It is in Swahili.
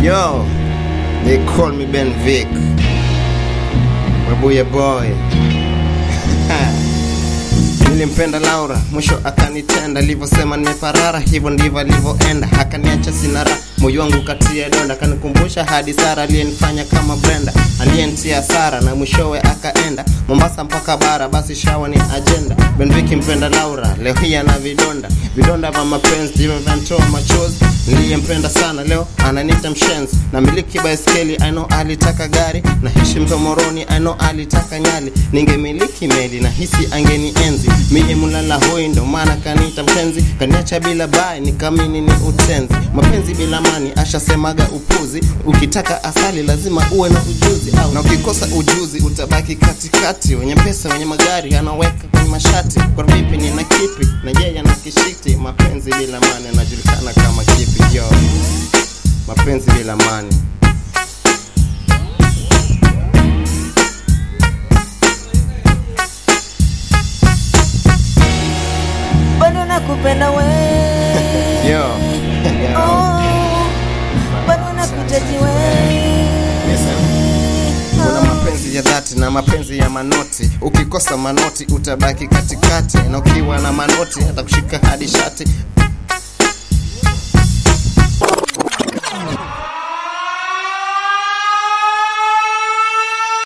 Yo, they call me Ben Vic. Mabuya boy. Nilimpenda Laura, mwisho akanitenda, livyosema nimeparara, hivyo ndivyo alivyoenda, akaniacha sina raha, moyo wangu katia donda, akanikumbusha hadi Sara aliyenifanya kama Brenda, aliyenitia hasara na mwishowe akaenda Mombasa mpaka bara, basi shawa ni agenda. Benviki mpenda Laura, leo hii ana vidonda, vidonda vya mapenzi ndivyo vinatoa machozi. Niliyempenda sana leo ananiita mshenzi, na miliki baiskeli I know alitaka gari, na hishi mtomoroni I know alitaka nyali, ningemiliki meli na hisi angenienzi, mie mulala hoi, ndo maana kaniita mpenzi, kaniacha bila bai, nikamini ni utenzi, mapenzi bila mani ashasemaga upuzi, ukitaka asali lazima uwe na ujuzi au, na ukikosa ujuzi utabaki katikati, wenye pesa wenye magari anaweka kwenye mashati, kwa vipi nina kipi na yeye ana kishiti, mapenzi bila mani anajulikana kama kipi yo, mapenzi bila mani bado nakupenda we yo Oh, bado nakuhitaji we kuna mapenzi ya dhati na mapenzi ya manoti. Ukikosa manoti utabaki katikati, na ukiwa na manoti hata kushika hadi shati.